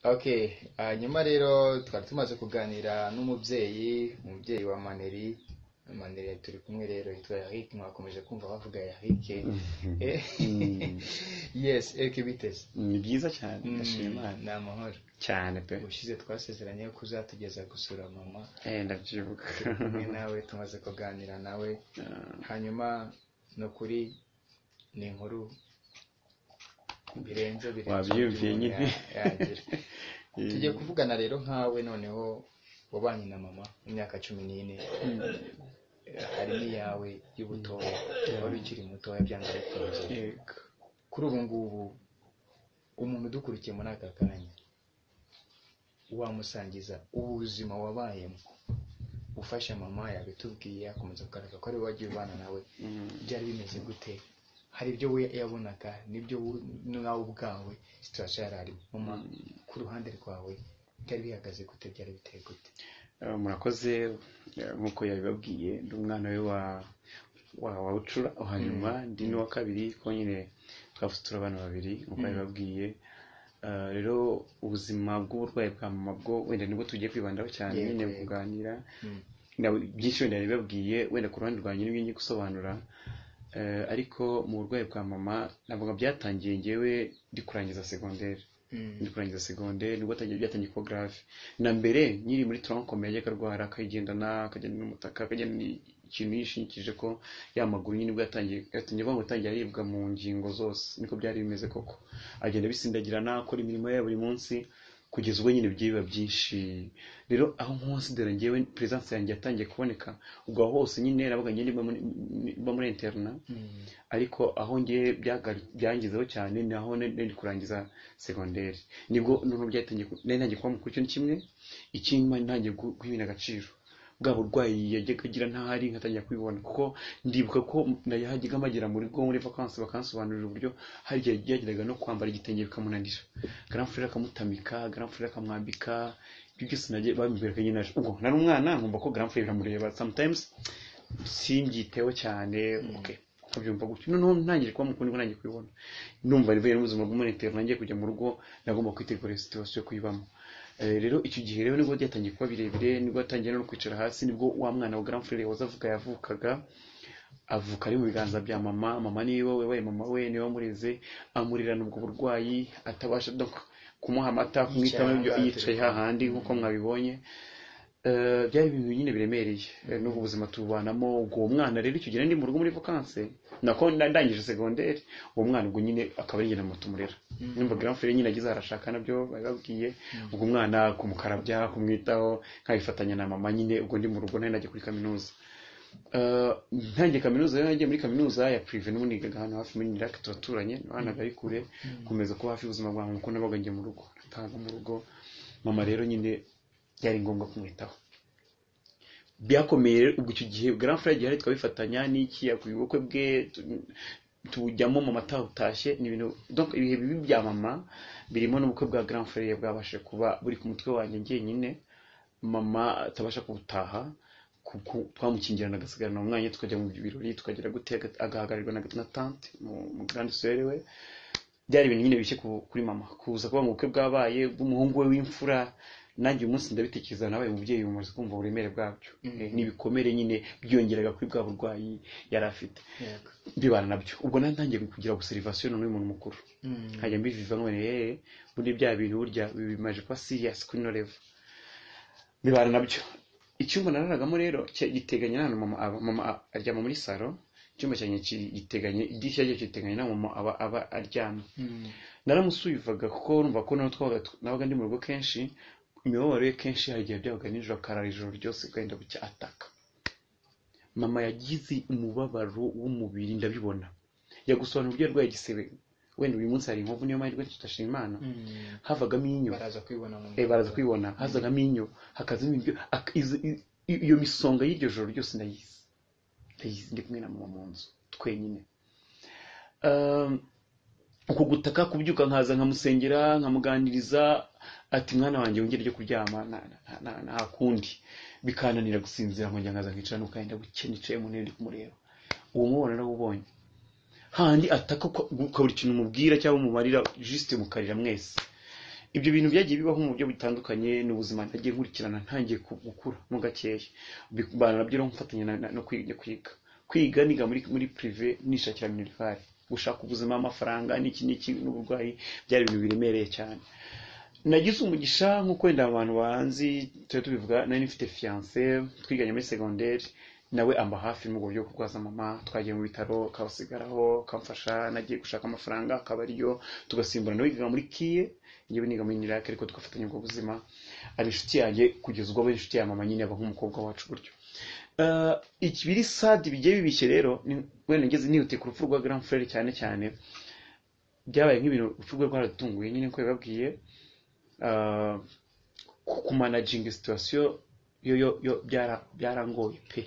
okay hanyuma rero twari tumaze kuganira n'umubyeyi umubyeyi wa maneri maneri turi kumwe rero yitwa eric mwakomeje kumva bavuga eric Eh, yes eric biteze ni byiza cyane ndashima Mm, ni amahoro cyane pe ubushize twasezeranye ko uzatugeza gusura mama Eh, ndabyibuka kumwe nawe tumaze kuganira nawe hanyuma ni ukuri ni inkuru birenze birenze Wabyumviye umuntu nyine. ya- yagira. tugiye kuvugana rero nkawe noneho wabanye na mama imyaka cumi n'ine harimo iyawe y'ubutoya wari ukiri mutoya byanga bikunze Yego. kuri ubu ngubu umuntu udukurikiye muri aka kanya wamusangiza ubuzima wabayemo ufasha mama yabitubwiye akomeza kugaragaza ko ari we wagiye ubana nawe Mm. byari bimeze gute hari ibyo we yabonaga n'ibyo wo- nawe ubwawe situwasiyo yari arimo mama ku ruhande rwawe byari bihagaze gute byari biteye gute Eh, murakoze eh, nk'uko yabibabwiye ndi umwana we wa wa wa ucura wa nyuma ndi n'uwa kabiri ko nyine twavuze turi abana babiri nk'uko yabibabwiye Eh, rero ubuzima bw'uburwayi bwa mama bwo wenda nibwo tugiye kwibandaho cyane Yego, nyine yego. kuganira Mm. na byinshi wenda yabibabwiye wenda ku ruhande rwanjye nibyo ngiye gusobanura Eh, ariko mu burwayi bwa mama navuga byatangiye ngewe ndi kurangiza segonderi Mm. ndi kurangiza segonderi nibwo atangiye byatangiye kuba grave na mbere nkiri muri tronkom yajyaga arwara akayigendana akagenda n'umutaka akagenda ni- ikintu yishingikije ko yamaguru nyine nibwo yatangiye yatangiye avuga ngo yatangiye aribwa mu ngingo zose niko byari bimeze koko agenda abisindagirana akora imirimo ye ya buri munsi kugeza ubwo nyine bigiye biba byinshi rero aho nkonsidera ngewe peresanse yanjye yatangiye kuboneka ubwo aho hose nyine nabaga njye mba muri- mba muri interna Mm. ariko aho ngiye byagaru- byangizeho cyane ni aho nari nari kurangiza segonderi nibwo noneho byatangiye ku- nari ntangiye kuba mukuru kintu kimwe ikindi mba ntangiye gu- guhina agaciro bwa burwayi yajyaga agira ntahari nkatangira kubibona kuko ndibuka ko nayahajyaga amagera mu rugo muri vakansi bakansobanurira uburyo hari igihe yageraga no kwambara igitenge bikamunanira garamfurere akamutamika garamfurere akamwambika ibyo byose nagiye bambwiraga nyine naje ubwo nari umwana nkumva ko garamfurere biramureba sometimes singiteho cyane okay nkabyumva gutyo noneho ntangire kuba mukuru nibwo nanjye kubibona numva rivuye n'ubuzima bw'umunitero nanjye kujya mu rugo nagomba kwitegura situwasiyo yo kuyibamo Eh, rero icyo gihe rero nibwo byatangiye kuba birebire nibwo yatangiye no kwicara hasi nibwo wa mwana wa garamfurere waza avuga yavukaga avuka ari mu biganza bya mama mama niwe wabaye mama we niwe wamureze amurerana ubwo burwayi atabasha donc kumuha amata kumwitaho Yicaye ahangaha yicaye turi kumwe. hahandi nk'uko mwabibonye Eh, byari ibintu nyine biremereye Eh, n'ubwo buzima tububanamo ubwo uwo mwana rero icyo gihe nari ndi mu rugo muri vakanse nako na- ndangije segonderi uwo mwana ubwo nyine akaba ari nyina moto umurera nimba garamfure nyine agize arashaka nabyo babibabwiye ubwo umwana kumukarabya kumwitaho nkabifatanya na mama nyine ubwo ndi mu rugo nari najya kuri kaminuza Eh, ntangiye kaminuza rero nagiye muri kaminuza ya prive n'ubu nigaga hano hafi muri nirake turaturanye ntabwo ari kure nkomeza kuba hafi y'ubuzima bwawe kuko nabaga njye mu rugo natahaga mu rugo mama rero nyine byari ngombwa kumwitaho byakomeye rero ubwo icyo gihe grand frère gihari twabifatanya n'iki yakuye ubukwe bwe tu- tujyamo mama atawutashye ni ibintu donc ibihe bibi bya mama birimo n'ubukwe bwa grand frère bwabashije kuba buri ku mutwe wanjye njyenyine mama atabasha kuwutaha ku- ku- twamukingirana agasigarana umwanya tukajya mu birori tukagera gute aga- agahagararirwa na na tante mu- mu grande sœur we byari ibintu nyine bishye ku- kuri mama kuza kuba mu bukwe bwabaye bw'umuhungu we w'imfura nanjye uyu munsi ndabitekereza nabaye umubyeyi umaze kumva uburemere bwabyo Eh, n'ibikomere nyine byiyongeraga kuri bwa burwayi yari afite Yego. bibana nabyo ubwo nari ntangiye kugira obserivation none y'umuntu mukuru Mm. nkajya mbiviva nkone yewe ubundi bya bintu burya bimaje kuba serious kuri no level bibana nabyo icyumba nararagamo rero cya- giteganye n'ahantu mama aba mama a- aryama muri salo icyumba cyanjye ki- giteganye idirishya rye giteganye n'aho mama aba aba aryamye Mm. naramusuyuvaga kuko urumva ko nawe twabaga nabaga ndi mu rugo kenshi imibabaro ye kenshi hari igihe byabaga nijoro akarara ijoro ryose ukagenda bucya ataka mama yagize umubabaro w'umubiri ndabibona yagusobanura uburyo yarwaye igisebe wenda uyu munsi hari inkovu niyo mahirwe tudashima imana Mm. havagamo inyo baraza kwibona mu Eh, baraza kwibona hazagamo inyo hakazamo ibyo ak- izo- i- i- iyo misonga y'iryo joro ryose ndayizi ndayizi ndi kumwe na mama mu nzu twenyine Um, uku gutaka kubyuka nkaza nkamusengera nkamuganiriza ati mwana wanjye wongere ryo kuryama na- na- na- nta kundi bikananira gusinzira nkongera nkaza nkicara n'ukagenda buke nicaye mu ntebe ndi kumureba uwo mubona narawubonye handi ataka uka- ukabura ikintu umubwira cyangwa umumarira jisite mukarira mwese ibyo bintu byagiye bibaho mu buryo butandukanye n'ubuzima nagiye nkurikirana ntangiye ku- gukura mo gakeya bikubana nabyo rero mfatanya na- na- no kwiga kwiga kwiga niga muri muri prive nishakira minerivare gushaka ubuzima amafaranga n'iki n'iki n'uburwayi byari ibintu biremereye cyane nagize umugisha nko kwenda abantu banzi tujya tubivuga nari mfite fiyanse twiganye muri segonderi nawe amba hafi mu buryo bwo kurwaza mama twagiye mu bitaro akabasigaraho akamfasha nagiye gushaka amafaranga akaba ariyo tugasimburana wigaga muri kiye njyewe niga muri nirake ariko tugafatanya ubwo buzima ari inshuti yanjye kugeza ubwo aba inshuti ya mama nyine aba nk'umukobwa wacu gutyo Eh, ikibiri sadi bigiye bibishye rero ni- wenda ngeze nihutiye ku rupfu rwa grand frere cyane cyane byabaye nk'ibintu urupfu rwe rwaradutunguye nyine nkuko yababwiye eh, ku- kumanaginga situwasiyo yo yo yo byara- byarangoye pe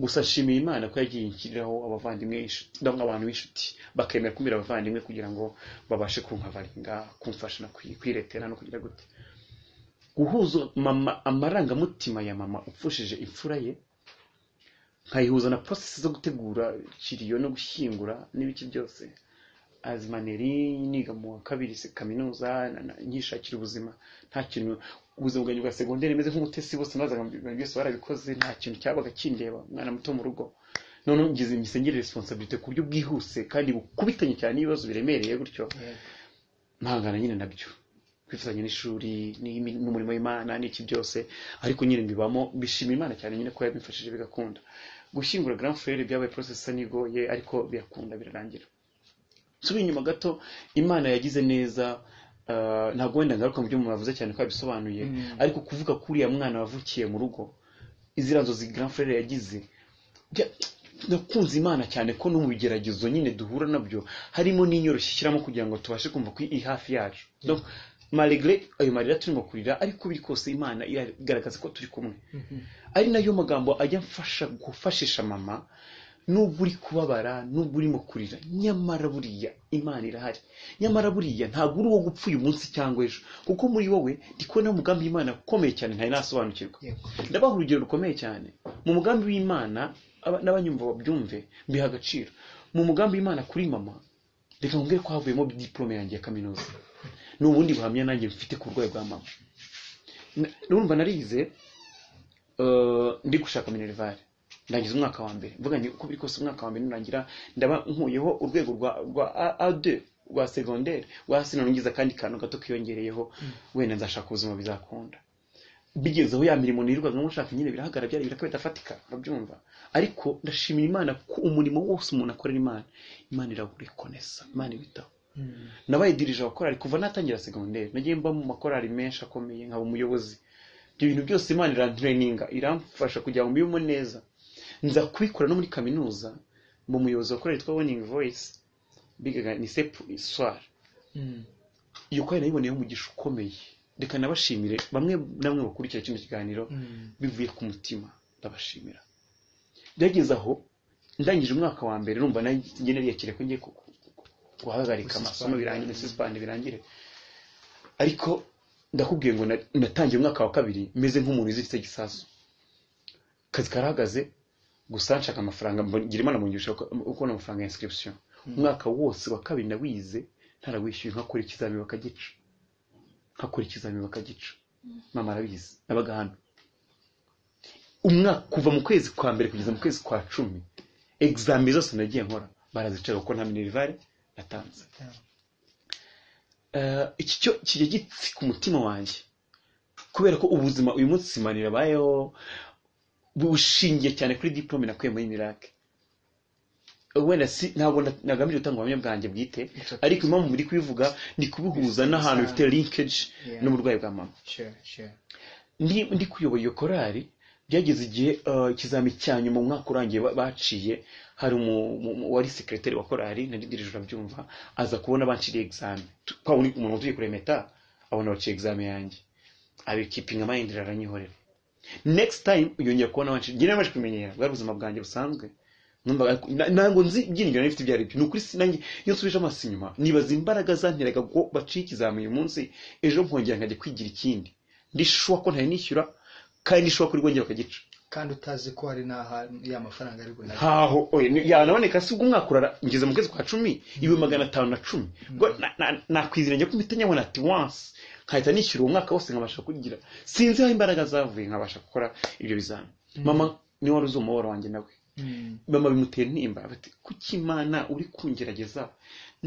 gusa nshimiye imana ko yagiye inshyiriraho abavandimwe inshuti- ndabona abantu b'inshuti bakemera kumira abavandimwe kugira ngo babashe kunkabaringa kumfasha no kwi- kwiretera no kugira gute guhuza mama amarangamutima ya mama upfushije imfura ye nkayihuza na process zo gutegura kiriyo no gushyingura n'ibiki byose azimaneri niga mu wa kabiri se- kaminuza na- na- nkishakira ubuzima nta kintu ubuzima bwanjye bwa segonderi meze nk'umutesi bose nazaga ibintu byose barabikoze nta kintu cyabaga kindeba umwana muto mu rugo noneho ngize imisengere responsibility ku buryo bwihuse kandi bukubitanye cyane n'ibibazo biremereye gutyo mpangana nyine nabyo kwifatanya n'ishuri n'imi- n'umurimo w'imana n'iki byose ariko nyine mbibamo bishima imana cyane nyine ko yabimfashije bigakunda gushyingura grand frere byabaye process isa n'igoye ariko birakunda birarangira nsubira inyuma gato imana yagize neza ah, ntabwo wenda ngaruka mu byo umuntu avuze cyane ko yabisobanuye Mm. ariko kuvuga ko uriya mwana wavukiye mu rugo iziriya nzozi grand frere yagize bya- nakunze imana cyane ko no mu bigeragezo nyine duhura nabyo harimo n'inyoroshyo ishyiramo kugira ngo tubashe kumva ko iri hafi yacu Donc, malgré ayo marira turimo kurira ariko biri kose imana iragaragaza ko turi kumwe ari nayo magambo ajya mfasha gufashisha mama nubwo uri kubabara nubwo urimo kurira nyamara buriya imana irahari nyamara buriya ntabwo uri uwo gupfa uyu munsi cyangwa ejo kuko muri wowe ndi kubona umugambi w'imana ukomeye cyane ntari nasobanukirwa Yego. ndabaha urugero rukomeye cyane mu mugambi w'imana aba- n'abanyumva babyumve mbiha agaciro mu mugambi w'imana kuri mama reka nkubwire ko havuyemo diporome yanjye ya kaminuza ni ubundi buhamya nanjye mfite ku burwayi bwa mama Na- urumva narize eh, ndi gushaka minerivare ndangiza umwaka wa mbere mvuga nti uko biri kose umwaka wa mbere nurangira ndaba nkuyeho urwego rwa rwa A- A2 rwa segonderi rwa sino ngize akandi kantu gato kiyongereyeho wenda nzashaka ubuzima bizakunda bigezeho ya mirimo nirirwaga nshaka nyine birahagarara byari biraka bidafatika babyumva ariko ndashimira imana ko umurimo wose umuntu akorera imana imana irawurekonesa imana ibitaho nabaye dirija abakorari kuva natangira segonderi nagiye mba mu makorari menshi akomeye nkaba umuyobozi ibyo bintu byose imana irantureninga iramfasha kugira ngo mbibemo neza nza kubikora no muri kaminuza mu muyobozi wa korari yitwa Winning Voice bigaga ni sepu soir iyo korari nayiboneyeho umugisha ukomeye reka nabashimire bamwe na bamwe bakurikira kino kiganiro bivuye ku mutima ndabashimira byageze aho ndangije umwaka wa mbere numva nanjye nariyakire ko ngiye ku- ku- ku- guhagarika Gususpend. amasomo birangire suspend birangire ariko ndakubwiye ngo na- natangiye umwaka wa kabiri meze nk'umuntu wiziritse igisasu akazi karahagaze gusa nshaka amafaranga mbona- ngira imana mungisha ukubona amafaranga ya inscription umwaka wose wa kabiri nawize ntarawishyuye nkakora ikizamini bakagica nkakora ikizamini bakagica mama arabizi nabaga hano umwaka kuva mu kwezi kwa mbere kugeza mu kwezi kwa cumi egizami zose nagiye nkora barazicara kuko nta minerivare natanze Eh, iki cyo kijya gitsika umutima wanjye kubera ko ubuzima uyu munsi simanira abayeho bushingiye cyane kuri diplome nakuye muri mirake wenda si ntabwo na- nagamije gutanga ubuhamya bwanjye bwite Exactly. ariko impamvu muri kubivuga ni kubihuza n'ahantu bifite linkage Yeah. n'uburwayi bwa mama Sure, sure. ndi ndi kuyobora iyo korari byageze igihe eh, ikizami cya nyuma umwaka urangiye ba- baciye hari umu- mu- mu- wari sekreteri wa korari nari dirije urabyumva aza kubona banciriye examen Tu- kwa wundi umuntu utuye kuri meta abona baciye examen yanjye abi keeping mind aranyihorera next time yongeye kubona banciriye njye namaze kumenyera bwari ubuzima bwanjye busanzwe numva ariko- na- ntabwo nzi ibyiringiro nari mfite ibyo ari byo ni ukuri sinange iyo nsubije amaso inyuma nibaza imbaraga zanteraga ko baciye ikizamini uyu munsi ejo nkongera nkajya kwigira ikindi ndishuwa ko ntari nishyura kandi nishuwa kuri rwongera bakagica kandi utazi ko hari n'aho ya mafaranga ari bunajye ntaho oya ni- yanaboneka si ubwo umwaka urara ngeze mu kwezi kwa cumi ibihumbi magana atanu na cumi ubwo na- na- nakwiziranye ko mpita nyabona ati wansi nkahita nishyura uwo mwaka wose nkabasha kugira sinzi aho imbaraga zavuye nkabasha gukora ibyo bizami mama niwe wari uzi umuhoro wanjye nawe mama bimutera intimba bati kuki imana uri kungerageza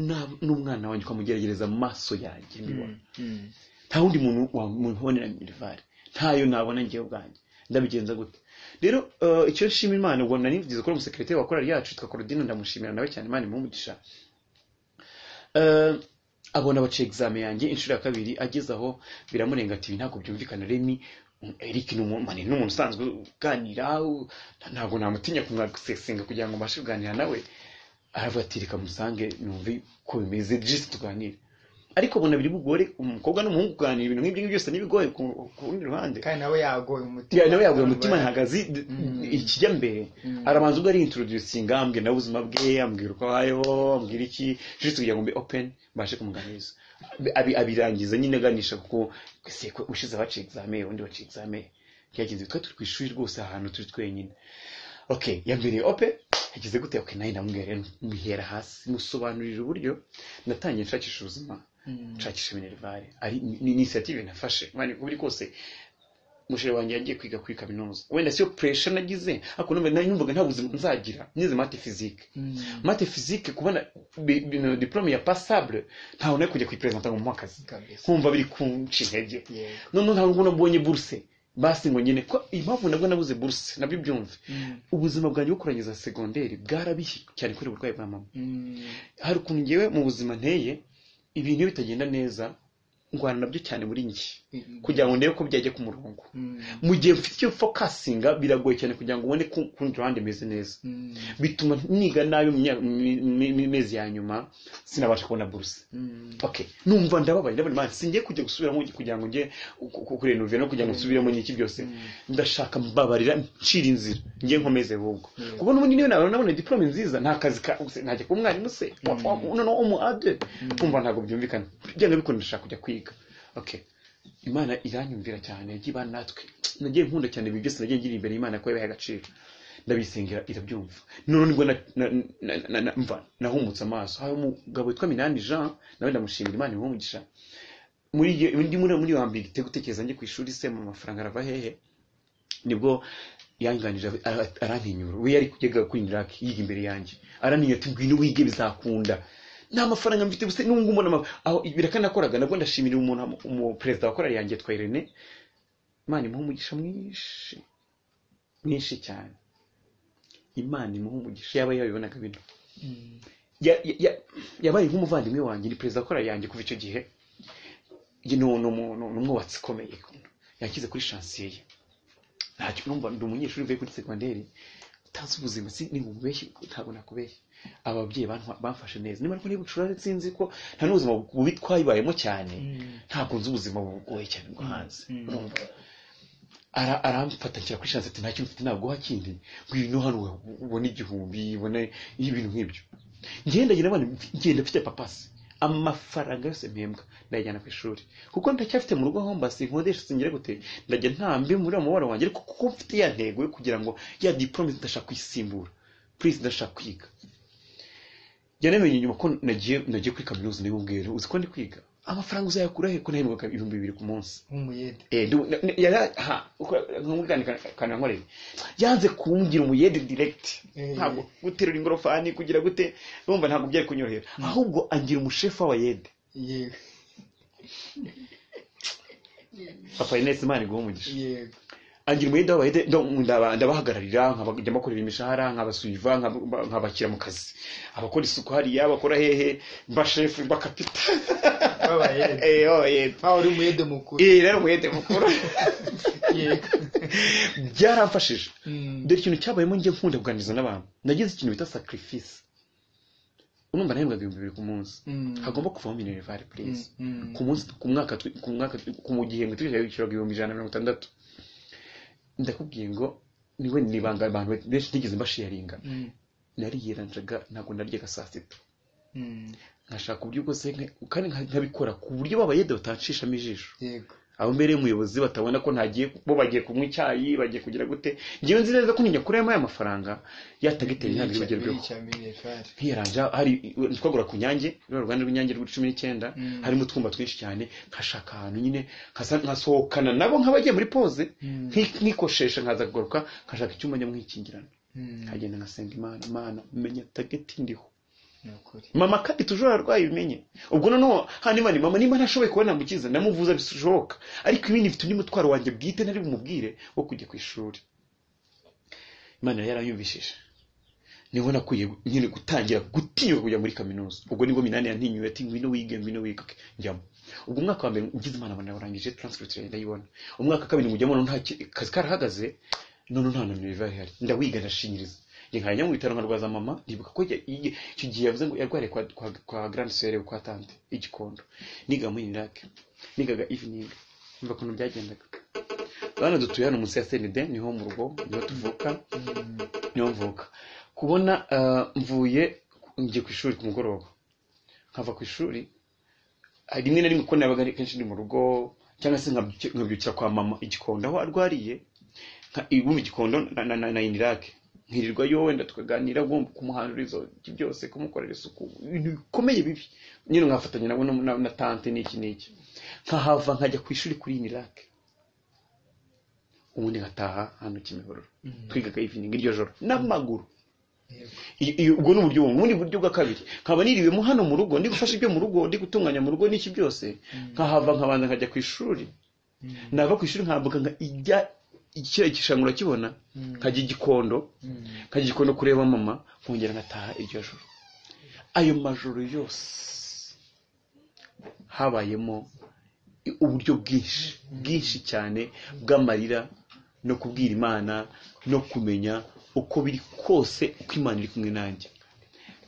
na- n'umwana wanjye ukamugeragereza mu maso yanjye mbibona Mm. nta wundi muntu wamubonera mirivare ntayo nabona ngewe ubwanjye ndabigenza gute rero eh, icyo nshima imana ubwo nari nigeze gukora umusekirite wa korali yacu yitwa korodino ndamushimira nawe cyane imana imumugisha Eh, abona baca examen yanjye inshuro ya kabiri ageze aho biramurenga ati "Ibi ntabwo byumvikana remi eric ni umu- mani ni umuntu usanzwe uganira u- ntabwo namutinya kumwagusesinga kugira ngo mbashe kuganira nawe aravuga ati reka musange numve ko bimeze jisi tuganire ariko ubona biri bugore umukobwa n'umuhungu kuganira ibintu nk'ibyo ngibyo byose ntibigoye ku ku rundi ruhande kandi nawe yagoye umutima ya nawe yaguye umutima ntihagaze Mm. ikijya mbere Mm. arabanza ubwo arintroducinga ambwira nawe ubuzima bwe ambwira uko abayeho ambwira iki juste kugira ngo mbe open mbashe kumuganiriza Abi- abirangiza nyine aganisha kuko sekwe ushize baca examen undi baca examen byagenze twe turi ku ishuri rwose ahantu turi twenyine okay yambere open yagize gute okay nayo ndamubwira rero mbihera hasi musobanurira uburyo natangiye nshakisha ubuzima Mm. nshakisha minerivare ari ni ni inisiyative nafashe mani kuri kose mushere wanjye yagiye kwiga kuri kaminuza wenda siyo pressure nagize ariko numva nari numvaga nta buzima nzagira nize mate physique Mm. mate physique kubona bi- bino diplome ya passable ntawe nari kujya kuyipresenta ngo muhakazi kabisa nkumva biri kunca intege Yeah. noneho ntabwo ngo nabonye burse basi ngo nyine ko impamvu nabwo nabuze burse nabyo byumve Mm. ubuzima bwanjye bwo kurangiza segonderi bwarabihe cyane kuri uburwayi bwa mama Mm. hari ukuntu ngewe mu buzima nteye ibintu iyo bitagenda neza ngwana nabyo cyane muri njye kugira ngo ndebe ko byajya ku murongo Mm. mu gihe mfite icyo fokasinga biragoye cyane kugira ngo ubone ko ku rundi ruhande meze neza Mm. bituma niga nabi mu myaka- mi- mi- mi- mezi ya nyuma sinabasha kubona buruse Mm. okay numva ndababaye ndabona imana singiye kujya gusubiramo kugira ngo njye ku- ku- kurenuve no kugira ngo nsubiremo n'iki byose Mm. ndashaka mbabarira ncira inzira njye nkomeze ahubwo Yeah. kubona ubundi niwe nabona nabona diplome nziza nta kazi ka se- najya kuba umwarimu se wa- Mm. wa- noneho umu ade kumva ntabwo byumvikana byanga bikunda ndashaka kujya kwiga okay imana iranyumvira cyane yagiye ibana natwe nagiye nkunda cyane ibi byose nagiye ngira imbere y'imana ko yabihaye agaciro ndabisengera irabyumva none nibwo na- na- na- na- na- mva nahumutse amaso hari umugabo witwa minani jean nawe ndamushimira imana imuhumugisha muri iyo- undi muri muri wa mbere te gutekereza njye ku ishuri se mu mafaranga arava hehe nibwo yanganije ara- arantinyura we yari kujyaga kuri inirake yiga imbere yanjye arantinyura ati ngwino wige bizakunda nta mafaranga mfite gusa nubwo mbona ama- aho birakanakoraga nabwo ndashimira umuntu umu- perezida wa korali yanjye yitwa irene imana imuha umugisha mwinshi mwinshi cyane imana imuha umugisha yaba yabibonaga bino Mm. ya- ya- ya- yabaye nk'umuvandimwe wanjye ni perezida kora yanjye kuva icyo gihe Ye- ni ni umu- ni umwubatsi ukomeye yakize kuri shansiye ye ntacyo numva ndi umunyeshuri uvuye kuri segonderi utazi ubuzima si ni bubeshye ntabwo nakubeshye aba babyeyi bantwa- bamfashe neza niba ariko niba ucurare sinzi ko nta n'ubuzima bubi twayibayemo cyane Mm. ntabwo nzi ubuzima bugoye cyane bwo hanze Mm. urumva Ara- aramfata nshyira kuri shansi ati nta kintu mfite ntabwo kindi ngwino hano we- ubone igihumbi ubone ibintu nk'ibyo ngenda ngira abana ngenda mfite papasi amafaranga yose mpembwa ndayajyana ku ishuri kuko ndacyafite mu rugo homba sinkodesha singira gute ndajya ntambi muri uwo mubabaro wanjye ariko kuko mfite ya ntego yo kugira ngo ya diporome ndashaka kuyisimbura purize ndashaka kwiga yanamenye nyuma ko nagiye nagiye kuri kaminuza ndabibubwira rero, uzi ko ndi kwiga amafaranga uzayakura he ko nahembwaga ibihumbi bibiri ku munsi nk'umuyede Eh, ndu- n- n- yara- ha, uko- nk'umugani kana- kana nkorera yanze kumbwira umuyede direct Eh. ntabwo guterura ingorofani kugira gute urumva ntabwo byari kunyorohera ahubwo angira umushefu w'abayede yego papa inesi imana iguha umugisha yego angira umwenda w'abayede ndabahagararira nkabajya bakorera imishahara nkabasuiva nkaba- nkabashyira mu kazi abakora isuku hariya bakora hehe bashefu bakapita babayede Eh, w'abayede aho uri umuyede mukuru Eh, rero umwete mukuru yego byaramfashije Mm. dore ikintu cyabayemo njye nkunda kuganiriza n'abantu nagize ikintu bita sacrifice urumva nahembwaga ibihumbi bibiri ku munsi Mm. hagomba kuvaho minerivare please Mm, mm. ku munsi ku mwaka twi- ku mwaka twi- ku gihembwe twishyuraga ibihumbi ijana na mirongo itandatu ndakubwiye ngo niwe nibanga abantu benshi ntigeze mbashiyaringa Mm. nariyeranjaga ntabwo naryaga saa sita Mm. nkashaka uburyo bwose nka- kandi nka- nkabikora ku buryo babayede batancishamo ijisho yego abo mbereye umuyobozi batabona ko ntagiye bo bagiye kunywa icyayi bagiye kugira gute ngewe nzi neza ko ninyakuremo aya mafaranga yatagitera ntabwo Birica- bigerweho birica minervari nkiyaranja hari twagura ku nyange ruriya ruganda rw'inyange rwa cumi n'icyenda Mm. harimo utwumba twinshi cyane nkashaka ahantu nyine nkasa- nkasohokana nabo nk'abagiye muri pose Mm. nki- nkikoshesha nkaza kugaruka nkashaka icyumba njya mwikingirana Mm, nkagenda ngasenga imana imana menya tageti ndiho ni ukuri mama kandi tujora arwaye bimenye ubwo noneho hano imana mama niba ntashoboye kuba namukiza ndamuvuza bishoboka ariko ibindi mfite undi mutwaro wanjye bwite ntari bumubwire wo kujya ku ishuri imana yari yaranyumvishije niho nakwiye nyine gutangira gutinyuka kujya muri kaminuza ubwo nibwo minani yantinyuye ati ngwino wige ngwino wige Okay, njyamo ubwo umwaka wa mbere ngize imana abana barangije transcript yanjye ndayibona umwaka wa kabiri mujyamo nta ki- akazi karahagaze none nta na minerivari ihari ndawiga ndashinyiriza njye nkajya mu bitaro nkarwaza mama ndibuka ko ya- iye- icyo gihe yavuze ngo yarwariye kwa, kwa, kwa grand sere kwa tante igikondo niga muri irake nigaga evening umva ukuntu byagendaga abana dutuye hano munsi ya senide niho mu rugo niho tuvuka Mm, niho mvuka kubona ah, mvuye ngiye ku ishuri ku mugoroba nkava ku ishuri ah, rimwe na rimwe ko nabaga ari kenshi ndi mu rugo cyangwa se nkabyuki- nkabyukira kwa mama igikondo aho arwariye nka- ibumva igikondo na- na- na- na inirake nkirirwayo wenda tukaganira ugomba kumuhanduriza ibyo byose kumukorera isuku ibintu bikomeye bibi nyine nkafatanya nabo no- na- na tante n'iki n'iki nkahava nkajya ku ishuri kuri inirake ubundi ngataha hano kimihurura mm, twigaga evening iryo joro n'amaguru yego. I- i- ubwo ni uburyo bumwe ubundi buryo bwa kabiri nkaba niriwemo hano mu rugo ndi gufasha ibyo mu rugo ndi gutunganya mu rugo n'iki byose Mm. nkahava nkabanza nkajya ku ishuri Mm, nava ku ishuri nkambuka nka ijya kiriya gishanga urakibona Mm. nkajya i gikondo mm, nkajya i gikondo kureba mama nkongera nkataha iryo joro ayo majoro yose habayemo i- uburyo bwinshi bwinshi cyane bw'amarira no kubwira imana no kumenya uko biri kose uko imana iri kumwe nanjye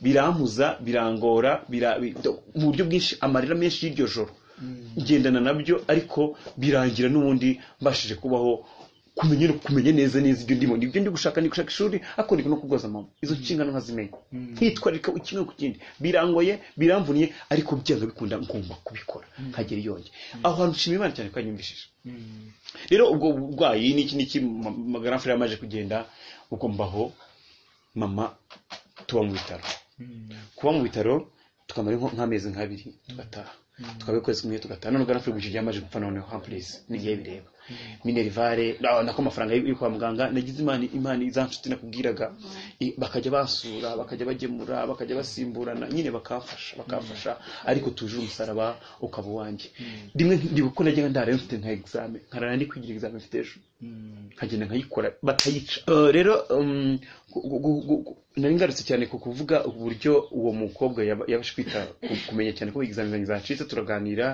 birampuza birangora bira, bi- mu buryo bwinshi amarira menshi y'iryo joro mm, ngendana nabyo ariko birangira n'ubundi mbashije kubaho kumenya kumenya neza neza ibyo ndimo ibyo ndi gushaka ndi gushaka ishuri ariko ndi no kubwoza mama izo nshingano nkazimenya Mm. nkitwarika kimwe ku kindi birangoye biramvuniye ariko byanga bikunda ngomba kubikora nkagera iyonge aho hantu nshima imana cyane ko yanyumvishije mm, rero ubwo burwayi n'iki n'iki ma- magara fure yamaze kugenda ubwo mbaho mama tuba mu bitaro mm, kuba mu bitaro tukamara nko- nk'amezi nk'abiri tugataha tukaba ukwezi kumwe tugataha none ugana furibuji ryamaze gupfa noneho hampurisi n'igihe bireba minerivare ah, nako amafaranga yo yo kwa muganga nagize imana imana za nshuti nakubwiraga i- bakajya basura bakajya bagemura bakajya basimburana nyine bakamfasha bakamfasha ariko tuje umusaraba ukaba uwanjye rimwe ndibuka ko najyaga ndarayo mfite nka exame nkarara ndi kwigira exame mfite ejo mm, nkagenda nkayikora batayica Eh, rero um, gu- gu- gu- gu- nari ngarutse cyane ku kuvuga uburyo uwo mukobwa yaba- yabashe kwita ku- kumenya cyane ko examen zanjye zacitse turaganira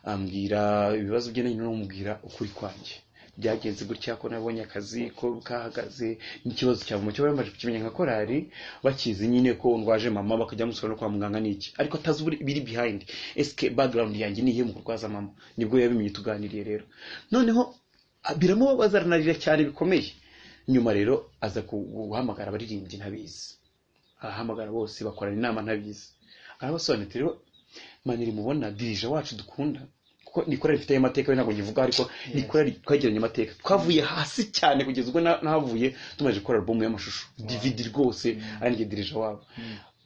ambwira ibibazo bye nanjye namubwira ukuri kwanjye byagenze gutya ko nabonye akazi ko kahagaze n'ikibazo cya mama cyaba yamaze kukimenya nka korari bakizi nyine ko ndwaje mama bakajya bamusura no kwa muganga n'iki ariko atazi uburi- ibiri behind esike background yanjye niyihe mu kurwaza mama nibwo yabimenye tuganiriye rero noneho biramubabaza aranarira cyane bikomeye nyuma rero aza ku- guhamagara abaririmbyi ntabizi arahamagara bose bakorana inama ntabizi arabasobanurira ati, rero maniri mubona dirija wacu dukunda kuko ni korari ifite amateka we ntabwo nyivuga ariko ni korari twagiranye amateka twavuye hasi cyane kugeza ubwo na- nahavuye tumaze gukora alubumu y'amashusho dividi rwose aranjye dirija wabo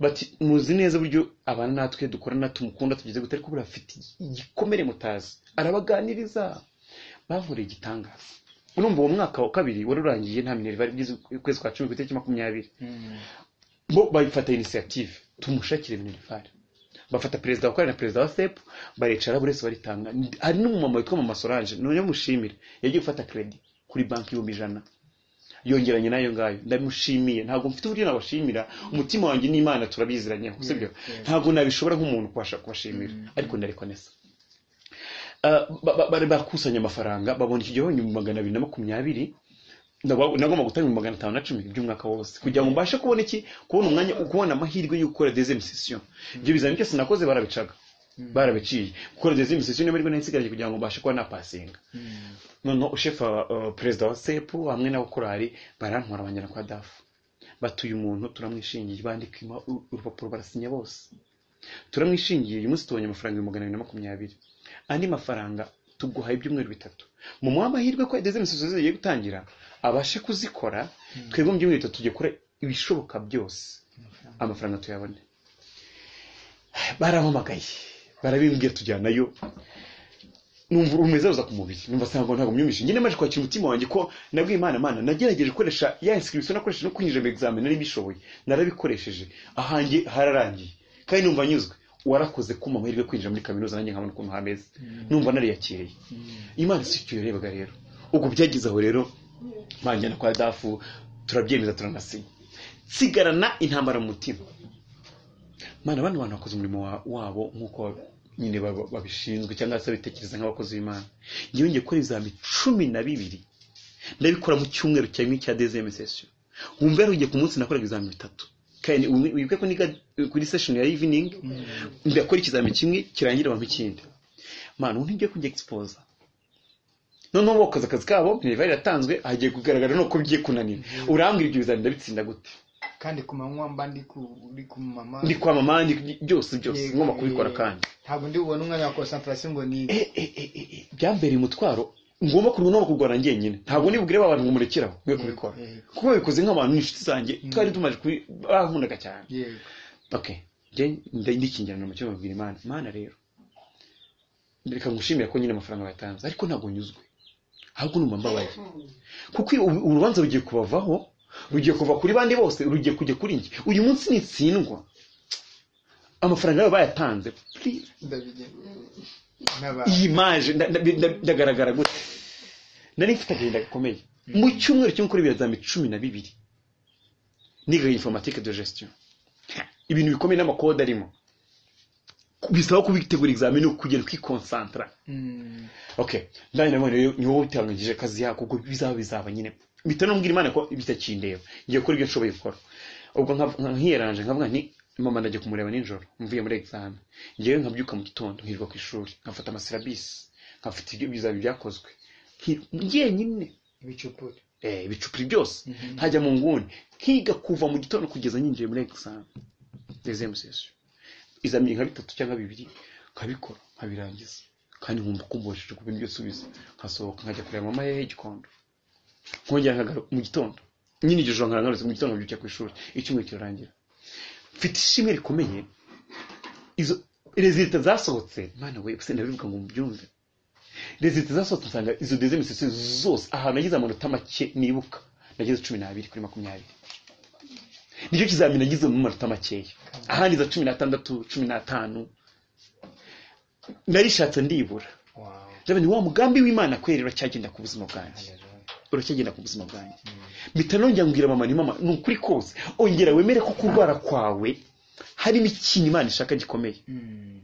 bati muzi neza uburyo abana natwe dukorana tumukunda tugeze gute ariko buriya afite igikomere mutazi arabaganiriza bavuriye igitangaza urumva uwo mwaka wa kabiri wari urangiye nta mineri bari byize ukwezi kwa cumi ku itariki makumyabiri mm, bo bafata inisiyative tumushakire minerivare bafata perezida wa kabiri na perezida wa sepu baricara buri wese baritanga hari n'umumama witwa mama solange none mushimire yagiye gufata kredi kuri banki ibihumbi ijana yongeranye n'ayo ngayo ndamushimiye ntabwo mfite uburyo nabashimira umutima wanjye n'imana turabiziranyeho sibyo yeah. ntabwo nabishobora nk'umuntu kubasha kubashimira ariko ndarekonesa Ah, ba- ba- bari bakusanya amafaranga babona iki gihumbi magana abiri na makumyabiri Ndaba- nagomba gutanga ibihumbi magana atanu na cumi by'umwaka wose kugira ngo mbashe kubona iki kubona umwanya kubona amahirwe yo gukora dezemu sesiyo ibyo bizami byose nakoze barabicaga barabiciye gukora dezemu sesiyo niyo mbona nsigaje kugira ngo mbashe kuba napasinga mm, noneho ushefa uh, perezida wa sepu hamwe n'abakorari barantwara banjyana kwa dafu batuye umuntu turamwishingiye bandika ima- uru- urupapuro barasinya bose turamwishingiye uyu munsi tubonye amafaranga ibihumbi magana abiri na makumyabiri andi mafaranga tuguhaye ibyumweru bitatu mu muha amahirwe ko dezine sosiyete zigiye gutangira abashe kuzikora twebwe mu byumweru bitatu tujya gukora ibishoboka byose amafaranga tuyabone barampamagaye barabimbwiye tujyanayo numva urumeze ruza ku mubiri numva asanga ntabwo myumvise njye namaze kwakira umutima wanjye ko nabwiye imana imana nagerageje gukoresha ya inscription nakoresheje no kwinjira mu examen nari mbishoboye narabikoresheje ahanjye hararangiye kandi numva nyuzwe warakoze kumpa amahirwe yo kwinjira muri kaminuza nanjye nkabona ukuntu hameze numva nariyakiriye imana si icyo yarebaga rero ubwo byageze aho rero banjyana kwa dafu turabyemeza turanasinya nsigarana intambara mu mutima mana bano bantu bakoze umurimo wa- wabo nk'uko nyine baba- babishinzwe cyangwa se babitekereza nk'abakozi b'imana yongeye gukora ibizami cumi na bibiri ndabikora mu cyumweru cya rimwe cya dezeme sesiyo nkumva yarugiye ku munsi nakoraga ibizami bitatu kandi ubu- wibuke ko niga kuri session ya evening ndakora ikizami kimwe kirangira abantu ikindi mana ubu ntigiye kujya exposa noneho bakoze akazi kabo niba yaratanzwe hagiye kugaragara nuko bigiye kunanira urambwira ibyo bizami ndabitsinda gute kandi ku manywa mba ndi ku- ndi ku mama ndi kwa mama ndi byose byose ngomba kubikora kandi ntabwo ndi bubone umwanya wa concentration ngo ni Eh, eh, eh, eh, eh, byambereye umutwaro ngomba kurwana no kurwana njyenyine ntabwo nibwire ba bantu ngo murekeraho mwe kubikora eh. kuko babikoze nk'abantu n'inshuti zanjye twari tumaze kubi bankundaga cyane yego okay njye nda- ndikingirana mu cyumba mbwira imana imana rero reka ngushimire ko nyine amafaranga batanze ariko ntabwo nyuzwe ahubwo numva mbabaye kuko ubu- urubanza rugiye kubavaho rugiye kuva kuri bandi bose rugiye kujya kuri njye uyu munsi nitsindwa amafaranga yabo bayatanze please ndabigenye n'aba iyi maje nda- nda- nda- ndagaragara gute nari mfite agahinda gakomeye mu cyumweru cyo gukora ibizami cumi na bibiri niga informatike de gestion Ha, ibintu bikomeye n'amakode arimo bisaba kubitegura examen no kugenda ukikonsantara Mm, okay ndani nabonye rero ni wowe utangije kazi yako kuko bizaba bizaba nyine mpita nubwira imana ko bitakindeba ngiye gukora ibyo nshoboye gukora ubwo nka- nka- nkiyeranje nkavuga nti mama ndagiye kumureba nijoro mvuye muri examen ngewe nkabyuka mu gitondo nkirirwa ku ishuri nkafata amasilabisi nkafata ibyo bizaba byakozwe nki- njyenyine ibicupuri eh, ibicupuri byose ntajya mu nguni nkiga kuva mu gitondo kugeza nyinjiye muri examen deuxième session izamini nka bitatu cyangwa bibiri nkabikora nkabirangiza kandi nkumva kumboshije ku bintu byose ubizi nkasohoka nkajya kureba mama ye igikondo nkongera nkagaruka mu gitondo nyine iryo joro nkarangarutse mu gitondo nkabyukira ku ishuri icyumweru kirarangira mfite ishimwe rikomeye izo rezilita zasohotse mwana we gusa ndabivuga ngo mubyumve rezilita zasohotse nsanga izo deuxième session zose ahantu nagize amanota make nibuka nagize cumi n'abiri kuri makumyabiri nicyo kizamini nagize mu manota makeya ahandi za cumi n'atandatu cumi n'atanu narishatse ndibura wawe ndabona wa mugambi w'imana kweri uracyagenda ku buzima bwanjye uracyagenda ku buzima bwanjye mpita nongera mbwira mama ni mama ni ukuri kose ongera wemere ko kurwara kwawe harimo ikintu imana ishaka gikomeye Mm,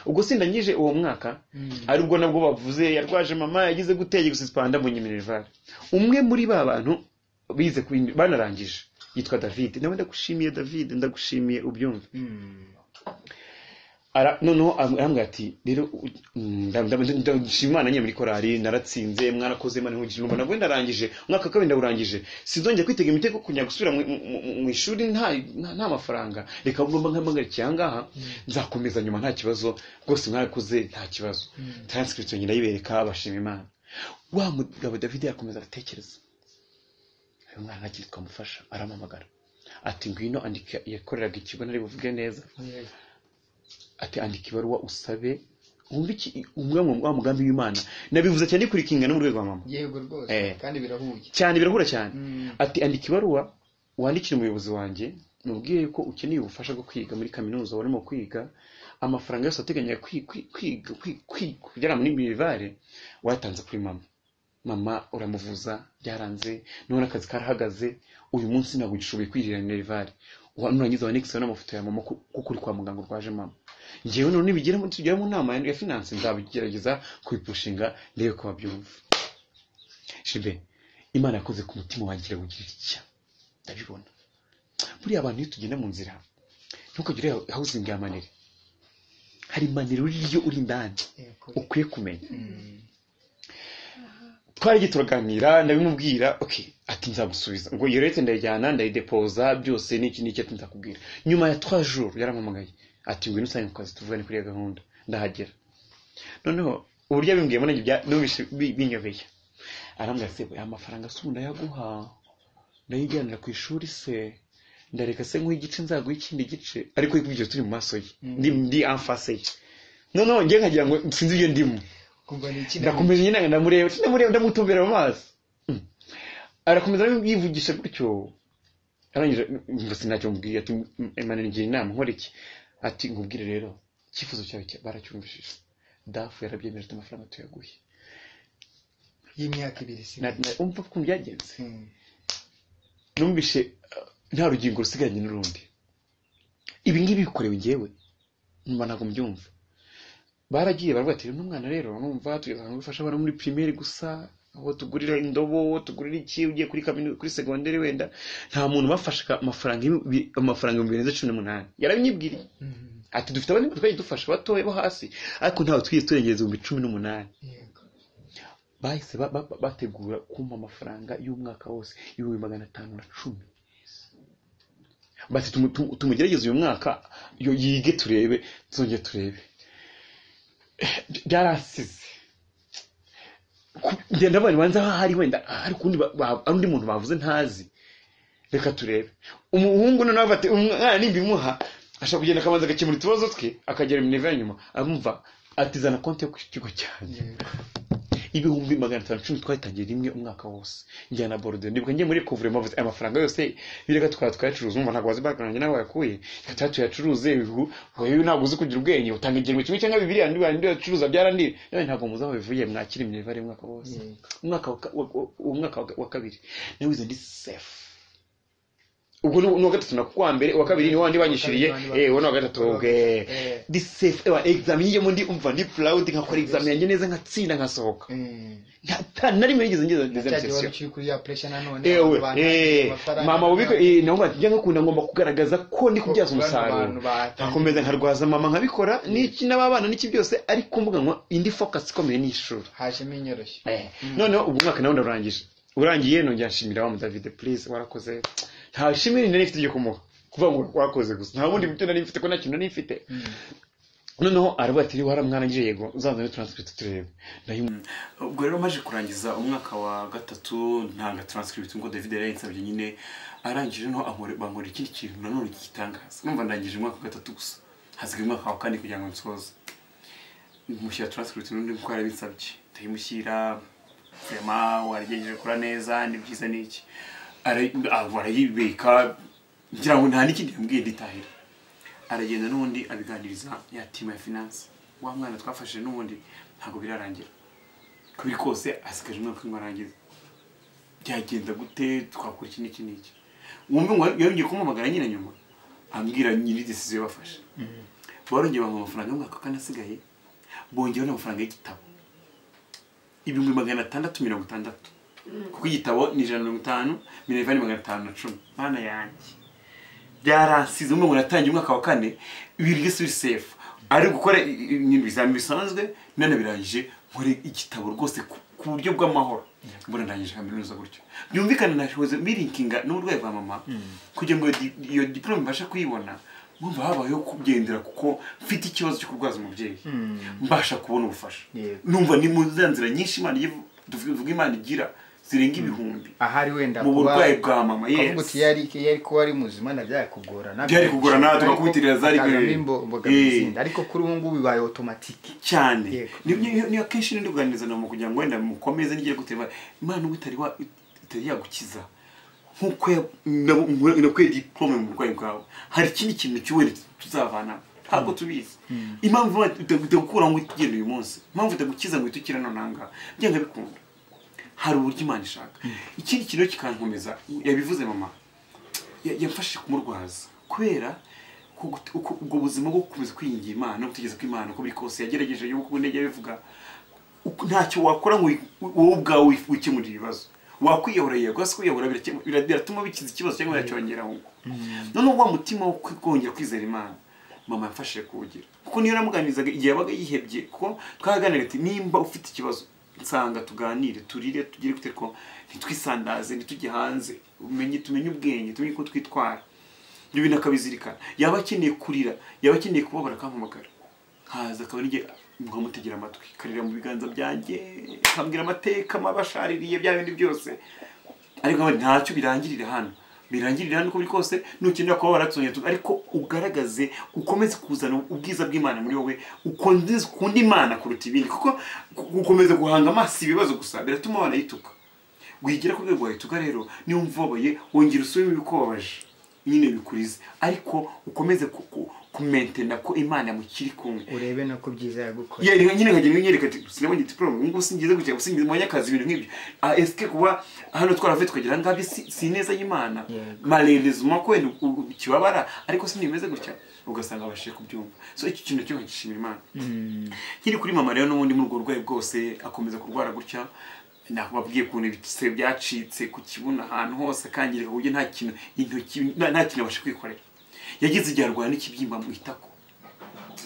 ubwo sindangije uwo mwaka mm, ari ubwo nabwo bavuze yarwaje mama yagize guteye gusispanda mu nyiminerivare umwe muri ba bantu bize ku- banarangije yitwa david nawe ndagushimiye david ndagushimiye ubyumve mm. Ara- noneho arambwira ati rero u- mm, nda- nda- nda- nda- nshima imana nyine muri korari naratsinze mwarakoze imana ihugije numva nabwo narangije umwaka wa kabiri ndawurangije sinzongera kwitega imitego kujya gusubira mu- mu- mu- mu ishuri nta nta- nta mafaranga reka ngomba nkampagarikiye aha ngaha nzakomeza nyuma nta kibazo rwose mwarakoze nta kibazo transcription nyina yibereka bashima imana wa mugabo david yakomeza aratekereza uyu mwana nta kintu twamufasha arampamagara ati ngwino andika yakoreraga ikigo nari buvuge neza Yego. ati andika ibaruwa usabe wumve iki umwe mu wa mugambi w'imana nabivuze cyane kurikinga no mu rwego rwa mama yego rwose Eh. kandi birahuye cyane birahura cyane Mm. ati andika ibaruwa wandikire umuyobozi wanjye mubwiye ko ukeneye ubufasha bwo kwiga muri kaminuza warimo kwiga amafaranga yose ateganya kwi- kwi- kwiga kwi- kwi- kujyana muri mirivare wayatanze kuri mama mama uramuvuza byaranze none akazi karahagaze uyu munsi ntabwo gishoboye kwirira mirivare nurangiza wandikiseho n'amafoto ya mama ku- kuko uri kwa muganga urwaje mama ngewe none nibigera tugera mu nama ya finance nzabigerageza kubipushinga ndebe ko babyumva shibe imana yakoze ku mutima wanjye irawugira itya ndabibona buriya abantu iyo tugenda mu nzira ntukagire hawuzingi ya manere hari manere uri yo uri indani Yego. ukwiye kumenya Mm. twaragiye turaganira ndabimubwira okay ati nzagusubiza ngo iyo rete ndayijyana ndayidepoza byose n'iki n'iki ati nzakubwira nyuma ya twa jours yarampamagaye ati ngwino usange ku kazi tuvugane kuri iyo gahunda ndahagera noneho uburyo bimbwiyemo nanjye bya- numvise bi- binyobeye arambwira ati "Aya amafaranga se ubu ndayaguha ndayijyanira ku ishuri se ndareka se nk'uha igice nzaguha ikindi gice ariko ibyo turi mu maso ye Mm. ndi ndi amfase ye noneho njye nkagira ngo sinzi ibyo ndimo kumva ni iki ndakomeza nyine ndamureba ndamureba ndamutumbera mu maso Mm. arakomeza yivugisha gutyo arangije mva sinacyo mubwiye ati emane ngira inama nkora iki ati nkubwire rero icyifuzo cyawe cya- baracyumvishije dafu yarabyemeje ati amafaranga tuyaguhe y'imyaka ibiri si Na- na- umva ukuntu byagenze Mm. numvishe uh, nta rugingo rusigaranye n'urundi ibi ngibi bikorewe njyewe numva ntabwo mbyumva baragiye baravuga ati "Uno mwana rero numva tugeza gufasha abana muri primaire gusa aho tugurira indobo tugurira iki ugiye kuri kaminu, kuri segonderi wenda nta muntu bafashaga amafaranga ibi- amafaranga ibihumbi birenze cumi n'umunani yarabinyibwiriye Mhm. ati dufite abandi batwaye dufasha batoya bo hasi ariko ntawe twigeze turengereza ibihumbi cumi n'umunani yego bahise ba- ba- bategura kumpa amafaranga y'umwaka wose ibihumbi magana atanu na cumi bati tumu- tumu- tumugerageze uyu mwaka yo yige turebe tuzongere turebe By- byarasize Ku- ngenda abana banza aho hari wenda hari ukundi ba- ba- hari undi muntu bavuze ntazi reka turebe umuhungu noneho bati umwana nimbimuha ashobora kugenda akabanza agakemura utubazo twe akagera mu neve ya nyuma amumva atizana konti yo ku kigo cyanjye yego ibihumbi magana atanu cumi twatangiye rimwe umwaka wose njyana bordeaux ndibuka njye muri kuvurema bavuze aya mafaranga yose bireka tukaba twayacuruza umva ntabwo wazi banki nawe wayakuye reka tuba tuyacuruze ibihu wowe ntabwo uzi kugira ubwenge utanga igihembwe kimwe cyangwa bibiri andi andi uyacuruza byarandira nawe ntabwo muzi aho bivuye mwakira imibare umwaka wose yego umwaka wa ka- wa- wa- uwo mwaka wa ka- wa kabiri nawe wize ndi safe ubwo ni ni uwa gatatu na kuwa mbere uwa kabiri ni wa wandi wanyishyuriye Wa kabiri ni wa- eh uwo ni uwa gatatu ubwe Eh. ndi safe ewa examen yiyemo ndi umva ndi proud nkakora examen yanjye neza nkatsinda nkasohoka Mm. nta na rimwe yigeze ngeze Na ngeze cya gihe wari sesiyo ukiri kuri ya pressure nanone ewe abantu bananiwe eh amafaranga mama ubiko yabo. eh naho njya nkakunda ngomba kugaragaza ko ndi kubyaza Kuko bano umusaruro bantu batangiye- nkakomeza nkarwaza mama nkabikora n'iki n'ababana n'iki byose ariko mvuga ngo indi focus ikomeye ni ishuri hajemo inyoroshyo Eh, noneho ubu mwaka nawe ndarangije urangiye nongera nshimira wa mudavide please warakoze nta shimwe nari mfite ryo kumuha kuvuga ngo wakoze gusa nta bundi buryo nari mfite ko nta kintu nari mfite Mm. noneho aravuga ati waramwarangije yego uzazane transcript turebe Ndayimu- ubwo rero maje kurangiza umwaka wa gatatu ntanga transcript ngo David yari yansabye nyine arangije noneho ankore bankora ikindi kintu nanone kitangaza numva ndangije umwaka wa gatatu gusa hasigaye umwaka wa kane kugira ngo nsoze mushyira transcript n'undi kuko yarabinsabye ndayimushyira vema warigejeje kura neza ni byiza ni iki Ara- ah, barayibika ngira ngo nta n'ikindi yambwiye nditahira aragenda n'ubundi abiganiriza ya timu ya finance wa mwana twafashije n'ubundi ntabwo birarangira kuri kose asigaje umwaka umwe arangiza byagenda gute twakora iki n'iki n'iki wumve ngo yongeye kumuhamagara nyine nyuma ambwira nyiri decision bafashe barongeye bampa amafaranga y'umwaka wa kane asigaye bongeyeho n'amafaranga y'igitabo ibihumbi magana atandatu mirongo itandatu kuko igitabo ni ijana na mirongo itanu mirongo ine magana atanu na cumi mana yanjye byaransize umwe umuntu atangiye umwaka wa kane ibintu byose biri sefu ari gukora i- i- ibintu bizami bisanzwe none birangije nkore igitabo rwose ku- ku buryo bw'amahoro mbona ndangije kaminuza gutyo byumvikana nashoboze mbirinkinga n'uburwayi bwa mama kugira ngo di- iyo diporome mbashe kuyibona mwumva habayeho kugendera kuko mfite ikibazo cyo kurwaza umubyeyi mbasha kubona ubufasha Yego. numva ni mu za nzira nyinshi imana igiye- tuvuga imana igira zirenga ibihumbi ahari wenda mu kuba- burwayi bwa mama kavuga uti yesi yari yari kuba ari muzima na byakugorana Byari kugorana, tukakubitirira zari kugorana gwe. imbogamizi ariko kuri ubu ngubu bibaye otomatike cyane Yego. Ni- ni- ni- niyo kenshi ndi kuganiriza nawe kugira ngo wenda mukomeze nigire guteba imana ubu itari wa- itari yagukiza nk'uko ya- na- na- nakuye diporome mu burwayi bwawe hari ikindi kintu cy'uwere tuzavana ntabwo tubizi impamvu imana ita- itagukura ngo itugenda uyu munsi impamvu itagukiza ngo itukire none aha ngaha byanga bikunda hari uburyo imana ishaka ikindi kintu kikankomeza yabivuze mama ya- yamfashije kumurwaza kubera ko gut- uko- ubwo buzima bwo gukomeza kwinginga imana no gutegereza ko imana uko biri kose yagerageje y'uko intege yabivuga uko- ntacyo wakora ngo wi- wowe ubwawe wi- wikemurire ibibazo wakwiyahura yego ese kwiyahura birakemu- bira- biratuma bikiza ikibazo cyangwa yacyongeraho ngo noneho wa mutima wo kongera kwizera imana mama yamfashije kuwugira kuko niyo namuganirizaga igihe yabaga yihebye kuko twaraganira ati nimba ufite ikibazo nsanga tuganire turire tugire gute ko ntitwisandaze ntitujye hanze umenye tumenye ubwenge tumenye uko twitwara ibyo bintu akabizirikana yaba akeneye kurira yaba akeneye kubabara akampamagara nkaza akaba ari njye mutegera amatwi karira mu biganza byanjye nkambwira amateka mabashaririye bya bindi byose ariko nkaba ntacyo birangirira hano birangirira hano uko biri kose nukenera kuba waratsonya ariko ugaragaze ukomeze kuzana ubwiza bw'imana muri wowe ukunde ukunda imana kuruta ibindi kuko gukomeza guhanga amaso ibibazo gusa biratuma wanayituka wigira ku rwego wahita rero niba umvubaye wongera usubire ibikubabaje nyine bikurize ariko ukomeze kumentena ko imana mukiri kumwe urebe nako byiza yagukoreye yari nyine nkagenda nyereka ati sinabonye diporome ubu ngubu singize gutya singize mu banyakazi ibintu nk'ibyo Ah, esike kuba hano twaravuye tukagera aha ngaha si si ineza y'imana Yego. marerezuma ko wenda u- kibabara ariko sinimeze gutya ugasanga abashije kubyumva so iki kintu cyo nkagishimira imana Mm. nkiri kuri mama rero n'ubundi muri ubwo burwayi bwose akomeza kurwara gutya nakubabwiye ukuntu ibise byacitse ku kibuno ahantu hose akangirika ku buryo nta kintu intoki nta- nta kintu abasha kwikorera yagize igihe arwara n'ikibyimba mu itako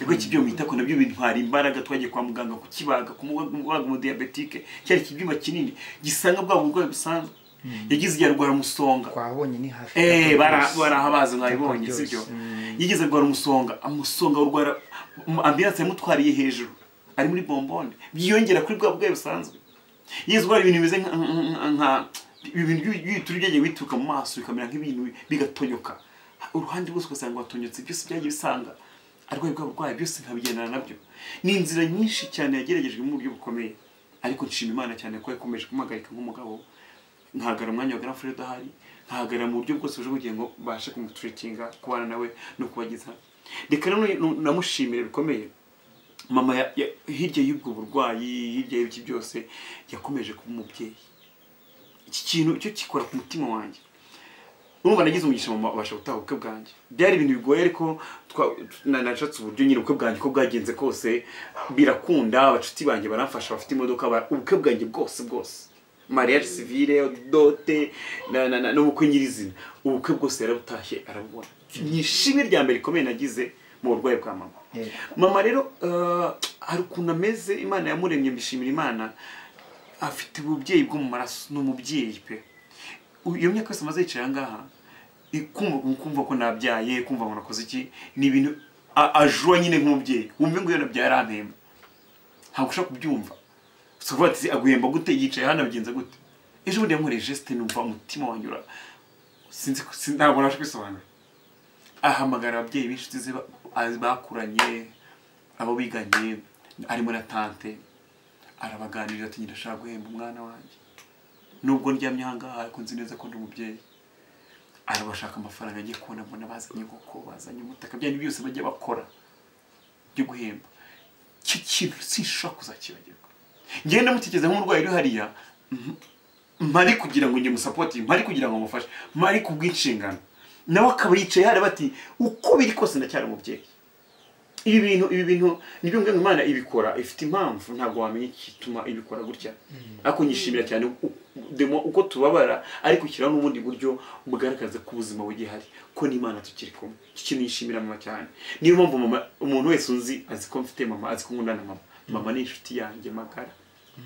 ubwo ikibyimba mu itako nabyo bintwara imbaraga twagiye kwa muganga kukibaga kumubaga umudiyabetike cyari ikibyimba kinini gisanga bwa burwayi busanzwe yagize igihe arwara umusonga twabonye ni hafi Eh, bara- Rwose. barahabaza mwabibonye Byose. sibyo Mm. yigeze kurwara umusonga umusonga urwara ambilanse yamutwariye hejuru ari muri bombone byiyongera kuri bwa bwayo busanzwe yigeze kurwara ibintu bimeze nka- nka- nka- ibintu by'ibituri byagiye bituruka mu maso bikamera nk'ibintu bigatonyoka uruhande rwose ugasanga watonyotse byose byagiye bisanga arwaye bwa burwayi byose nkabigendana nabyo ni inzira nyinshi cyane yageragejwe mu buryo bukomeye ariko nshima imana cyane ko yakomeje kumuhagarika nk'umugabo nkahagarara umwanya wa Grand Fred ahari nkahagarara mu buryo bwose buje kugira ngo mbashe kumutrekinga kubana nawe no kubageza reka rero nu- namushimire bikomeye mama ya- ya- hirya y'ubwo burwayi hirya y'ibiki byose yakomeje kuba umubyeyi iki kintu cyo kikora ku mutima wanjye urumva nagize umugisha mama abasha gutaha ubukwe bwanjye byari ibintu bigoye ariko twa- na- nashatse uburyo nyine ubukwe bwanjye ko bwagenze kose birakunda abacuti banjye baramfasha bafite imodoka bara- ubukwe bwanjye bwose bwose mariage civile dote na- na- na- n'ubukwe nyirizina ubukwe bwose yarabutashye arabubona ni ishimwe rya mbere rikomeye nagize mu burwayi bwa mama Yego. mama rero eh, hari ukuntu ameze imana yamuremye mbishimira imana afite ububyeyi bwo mu maraso ni umubyeyi pe U- iyo myaka yose amaze yicaye aha ngaha i- kumva kumva ko nabyaye kumva ngo nakoze iki ni ibintu a- ajuwa nyine nk'umubyeyi wumve ngo iyo nabyaye arampemba ntabwo ushaka kubyumva si ukuvuga ati aguhemba gute yicaye hano abigenza gute ejo bundi yankoreye jesite numva umutima wanyura sinzi ko- sin- ntabwo nabasha kwisobanura ahamagara ababyeyi b'inshuti ze ba- azi- bakuranye abo biganye harimo na tante arabaganiriza ati ndashaka guhemba umwana wanjye nubwo ndyamye aha ngaha ariko nzi neza ko ndi umubyeyi arabashaka amafaranga agiye kubona mbona bazanye inkoko bazanye umutaka byanyu byose bajya bakora byo guhemba icyo kintu sinshobora kuzakibagirwa ngenda mutekereza nk'umurwayi uri hariya mhm, mpari kugira ngo ngemusapoti mpari kugira ngo mufashe mpari kubw'inshingano nawe akaba yicaye hariya bati uko biri kose ndacyari umubyeyi ibi bintu ibi bintu nibyo mbwira ngo imana ibikora ifite impamvu ntabwo wamenya igituma ibikora gutya ariko nyishimira cyane u- demo uko tubabara ariko ushyiraho n'ubundi buryo bugaragaza ko ubuzima bugihari ko n'imana tukiri kumwe iki kintu yishimira mama cyane niyo mpamvu mama umuntu wese unzi azi ko mfite mama azi ko nkunda na mama mama ni inshuti yanjye magara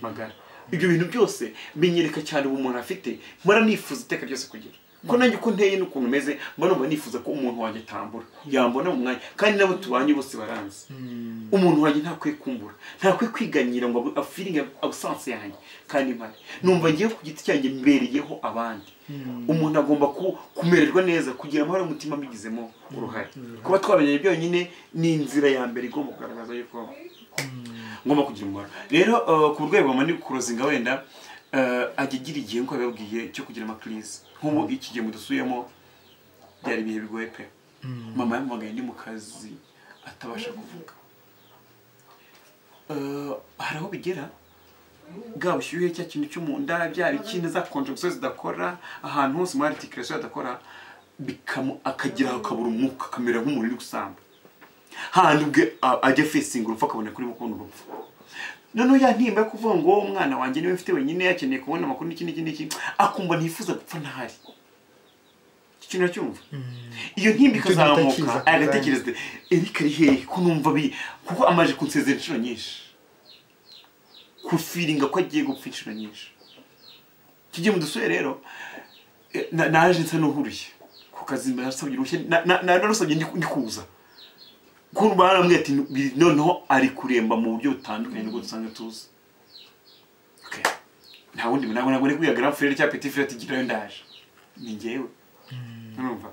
magara ibyo bintu byose binyereka cyane ubu umuntu afite mpora nifuza iteka ryose kugira ko nanjye uko nteye n'ukuntu meze mba numva nifuza ko umuntu wanjye atambura yambona mu mwanya kandi n'abo tubanye bose baranzi Mm. umuntu wanjye ntakwiye kumbura ntakwiye kwiganyira ngo abu- afiringe abusanse yanjye kandi mpari numva ngewe ku giti cyanjye mbereyeho abandi umuntu agomba ku- kumererwa neza kugira amahoro y'umutima abigizemo uruhare kuba twabonye byonyine ni inzira ya mbere igomba kugaragaza yuko ngomba kugira umumaro rero eh, ku rwego mani kurozinga wenda eh, ajya agira igihe nk'uko yababwiye cyo kugira amakirize nk'ubu iki gihe mudusuyemo byari ibihe bigoye pe mama yamuhamagaye ndi mu kazi atabasha kuvuga Eh, hari aho bigera bwa bushyuhe cya kintu cyo mu nda bya bikindi za konjegusiyo zidakora ahantu hose muri aritikirasiyo hadakora bikamu akagira akabura umwuka akamera nk'umuntu uri gusamba handi ubwe a- ajya fesinga urupfu akabona kuri kubona urupfu noneho ya ntimba yo kuvuga ngo umwana wanjye niwe mfite wenyine yakeneye kubona amakuru n'iki n'iki n'iki akumva ntifuza gupfa ntahari iki kintu uracyumva iyo ntimba Icyo gihita ikazamuka kiza. agatekereza erike ari hehe ko numva bi kuko amaze kunsezera inshuro nyinshi kufiringa ko agiye gupfa inshuro nyinshi tujye mu dusore rero eh, na- naje nsa n'uhuruye ku kazi nasabye uruhushya na- na- na- narusabye ndi ndi kuza kuko barambwira ati noneho ari kuremba mu buryo butandukanye n'ubwo dusanga tuzi Okay. nta wundi ntabwo ntabwo nari kwiga grand frere cyangwa petit frere ati girayo ndaje ni njyewe urumva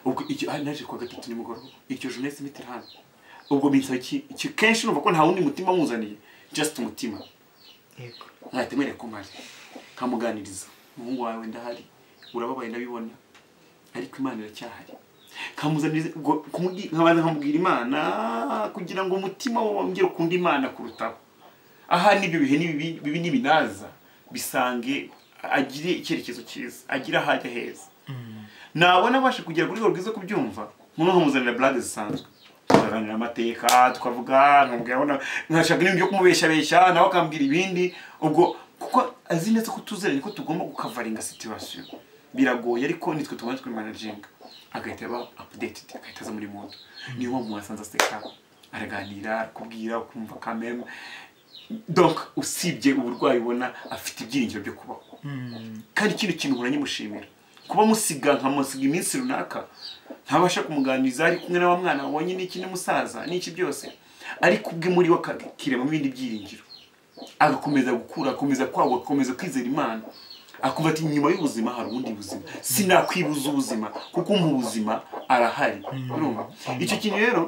ubwo icyo ah, naje kuwa gatatu nimugoroba iryo joro nahise mpita hano ubwo binsaba iki iki kenshi numva ko nta wundi mutima muzaniye just umutima yego mwahita mwereka ko mpari kamuganiriza umuhungu wawe ndahari urababaye ndabibona ariko imana iracyahari kamuzaniriza ubwo kumubwi- nkabanza nkamubwira imana kugira ngo umutima we wongere ukunda imana kurutaho aha n'ibyo bihe n'ibibi- bibi n'ibinaza bisange agire icyerekezo cyiza agire aho ajya heza nabona abasha kugera ku rwego rwiza kubyumva nk'uno nkamuzanira burade zisanzwe tukaganira amateka tukavuga nkamubwira abona nkashaka n'ibintu byo kumubeshabeshya nawe akambwira ibindi ubwo kuko azi neza ko tuzeranye ko tugomba gukavaringa situwasiyo biragoye ariko nitwe tugomba twimanaginga agahita aba apudeted agahita aza muri moto niyo mpamvu mwasanze aseka araganira arakubwira ukumva kameme donc usibye uburwayi ubona afite ibyiringiro byo kubaho kandi kino kintu muranyimushimira kuba musiga nkamusiga iminsi runaka ntabasha kumuganiriza ari kumwe n'aba mwana wabonye n'iki n'umusaza n'iki byose ariko ubwe muri we akakiremamo ibindi byiringiro agakomeza gukura akomeza kwaguka akomeza kwizera imana akumva ati nyuma y'ubuzima hari ubundi buzima sinakwibuza ubuzima kuko mu buzima arahari urumva icyo kintu rero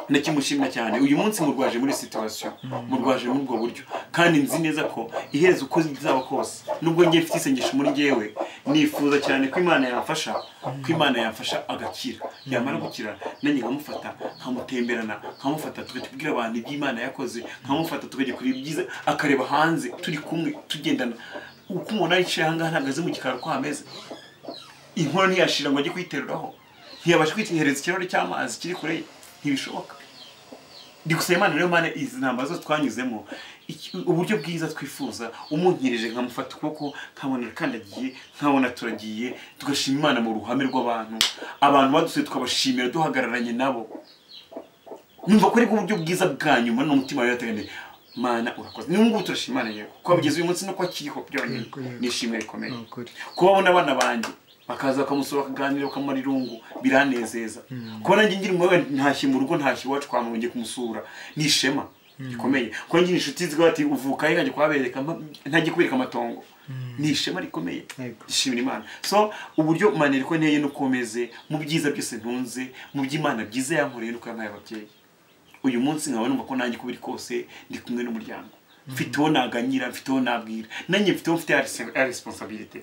ndakimushimira cyane uyu munsi murwaje muri situwasiyo murwaje muri ubwo buryo kandi nzi neza ko iherezo uko bizaba kose nubwo ngiye mfite isengesho muri njyewe nifuza cyane ko imana yamfasha ko imana yamfasha agakira yamara gukira nanjye nkamufata nkamutemberana nkamufata tugahita tubwira abantu iby'imana yakoze nkamufata tukajya kureba ibyiza akareba hanze turi kumwe tugendana uko umuntu aricaye ahangaha ntabwo azi mu gikari uko hameze inkono ntiyashira ngo ajye kuyiteruraho ntiyabasha kwitegereza ikirahure cy'amazi kiri kure ye ntibishoboka ndi gusaba imana rero mana izi ntambara zose twanyuzemo iki- uburyo bwiza twifuza umunkirije nkamufata ukuboko nkabona arakandagiye nkabona turagiye tugashima imana mu ruhame rw'abantu abantu badusuye tukabashimira duhagararanye nabo numva ko aribwo buryo bwiza bwa nyuma n'umutima wawe yateganiye mana urakoze n'ubu ngubu turashima imana yewe kuba bigeze uyu munsi no kuba kiriho byonyine Yego, yego. ni ishimwe rikomeye ni ukuri kubabona abana banjye bakaza bakamusura bakaganira bakamara irungu biranezeza kuba nanjye ngiri muwe ntashye mu rugo ntashye iwacu kwa mama ngiye kumusura ni ishema rikomeye kuba ngira inshuti zivuga bati uvuka he nkajya kuhabereka mpa- ntajya kubereka amatongo ni ishema rikomeye Yego. ishimira imana so uburyo manera ko nteye nuko meze mu byiza byose ntunze mu by'imana byiza yankoreye nuko yampaye ababyeyi uyu munsi nkaba numva ko nanjye uko biri kose ndi kumwe n'umuryango mfite uwo naganyira mfite uwo nabwira nanjye mfite uwo mfite responsabilite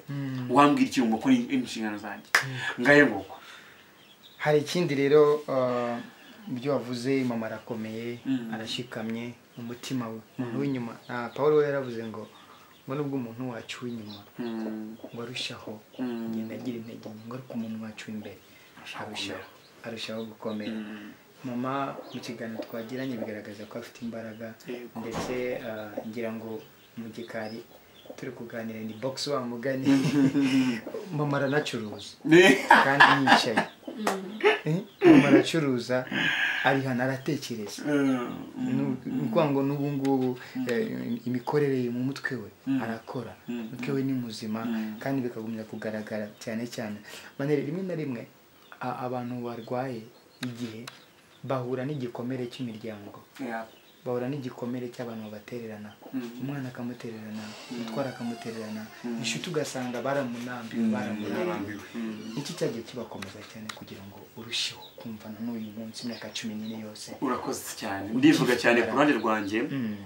wambwira ikintu ngo ko ni inshingano zanjye ngahe nguko hari ikindi rero uh, ibyo wavuze mama arakomeye Mm. arashikamye mu mutima we umuntu w'inyuma Ah, paul we yaravuze ngo ngo nubwo umuntu wacu w'inyuma Mm, ngo arushaho Mm. kugenda agira intege nke ngo ariko umuntu wacu w'imbere arushaho arushaho gukomera mm, mama mu kiganiro twagiranye bigaragaza ko afite imbaraga Yego. ndetse ah, ngira ngo mu gikari turi kuganira ni box wa mugani mama aranacuruza ne- kandi yicaye Eh, mama aracuruza ari hano aratekereza Mm, ni ukuvuga ngo n'ubu ngubu eh, imikorere ye mu mutwe we arakora umutwe we ni muzima kandi bikagumya kugaragara cyane cyane manere rimwe na rimwe a- abantu barwaye igihe bahura n'igikomere cy'imiryango yeah, bahura n'igikomere cy'abantu babatererana umwana akamutererana umutwara akamutererana inshuti ugasanga baramunambiwe baramunambiwe mm, iki cyagiye kibakomeza cyane kugira ngo urusheho kumvana n'uyu munsi imyaka cumi n'ine yose urakoze cyane ndivuga cyane ku ruhande rwanjye Mm.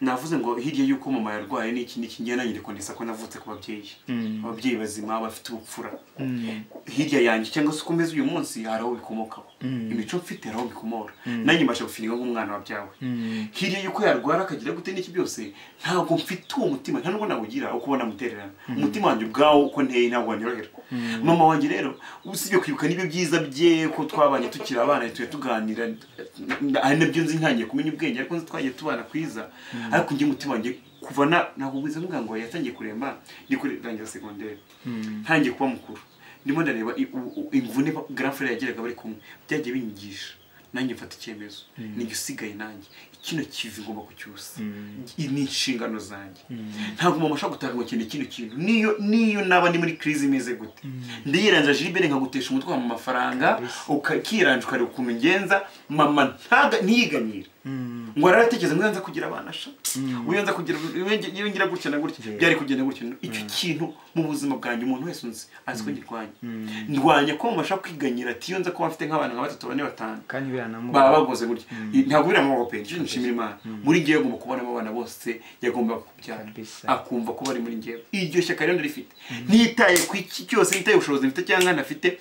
navuze ngo hirya y'uko mama yarwaye n'iki n'iki ngiye nanyere kondesa ko navutse ku babyeyi Mm. ababyeyi bazima bafite ubupfura Mm. hirya yanjye cyangwa se ukomeze uyu munsi hari aho bikomokaho imico mfite hari aho bikomora nanjye mbasha gufiringa nk'umwana wabyawe Mm. hirya y'uko yarwara akagira gute n'iki byose ntabwo mfite uwo mutima nta nubwo nawugira uko ubona mutererana umutima wanjye ubwawo uko nteye ntabwo wanyorohera mama wanjye rero usibye kwibuka n'ibyo byiza bye ko twabanye tukiri abana tujya tuganira ari nabyo nzi ntangiye kumenya ubwenge ariko nzi twagiye tubana kwiza ariko njye umutima wanjye kuva na nakubwiza mvuga ngo yatangiye kuremba ndi kurangira segonderi ntangiye kuba mukuru ndimo ndareba i- u- u- imvune ba- grand frere yagiraga bari kumwe byagiye binyigisha nanjye mfata icyemezo ni igisigaye nanjye kino kivi ngomba kucyusa Mm. iyi ni inshingano zanjye ntabwo mama ashobora gutaha ngo akene kino kintu niyo niyo naba ndi muri crise imeze gute ndiyiranja jibere nkagutesha umutwe mu mafaranga ukakiranja ukareba ukuntu ngenza mama ntaga ntiyiganyire ngo araratekereza ngo iyo nza kugira abana sha ngo iyo nza kugira iyo ngira gutya na gutya Yeah. byari kugenda gutya icyo kintu mu buzima bwanjye umuntu wese unzi azi ko ngirwanya ndwanya ko mama ashobora kwiganyira ati iyo nza kuba mfite nk'abantu nka batatu bane batanu kandi biranamubona baba bakoze gutya ntabwo biriya maboko pe nicyo nshimira imana muri ngewe agomba kubonamo abana bose yagombaga kubyara Kabisa. akumva ko bari muri ngewe iryo shyaka rero ndarifite nitaye ku iki cyose nitaye ku bushobozi mfite cyangwa nafite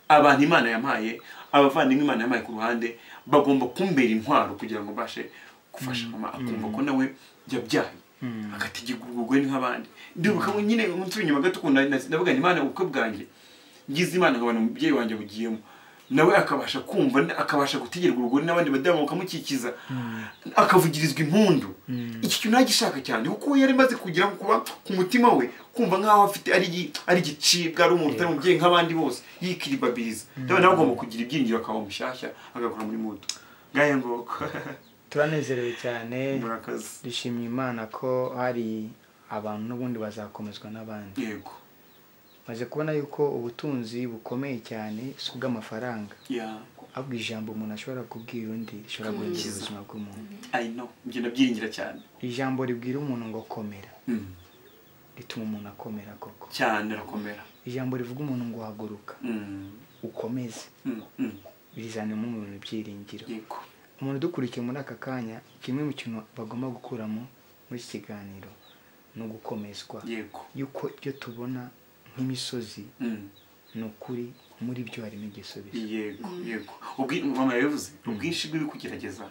abantu imana yampaye abavandimwe imana yampaye ku ruhande bagomba kumbera intwaro kugira ngo mbashe gufasha mama akumva ko nawe yabyaye agategeka urwugwe nk'abandi ndibuka nyine unsubira inyuma gato ukuntu nari- navuga nti imana ubukwe bwanjye ngize imana nkabona umubyeyi wanjye bugiyemo nawe akabasha kumva akabasha gutegerwa urugori n'abandi badamu bakamukikiza akavugirizwa impundu iki kintu ntagishaka cyane kuko we yari amaze kugira kuba ku mutima we kumva nk'aho afite ari igi- ari igicibwa ari umuntu utari umubyeyi nk'abandi bose yikiribabiriza nawe nawe agomba kugira ibyiringiro akaba mushyashya agakora muri mudu ngaya ngoko turanezerewe cyane murakazi dushimye imana ko hari abantu n'ubundi bazakomezwa n'abandi yego maze kubona yuko ubutunzi bukomeye cyane si ubw'amafaranga ya ahubwo ijambo umuntu ashobora kubwira undi rishobora guhindura ubuzima bw'umuntu ayi no ibyo ndabyiringira cyane ijambo ribwira umuntu ngo komera Mm. rituma umuntu akomera koko cyane rakomera ijambo rivuga umuntu ngo haguruka Mm. ukomeze Mm. Mm. birizanamo umuntu ibyiringiro yego umuntu udukurikiye muri aka kanya kimwe mu kintu bagomba gukuramo muri iki kiganiro ni ugukomezwa yego yuko ibyo tubona nk'imisozi Mm. ni ukuri muri byo harimo igisubizo yego yego Ubwi- mama yabivuze ubwinshi bw'ibikugerageza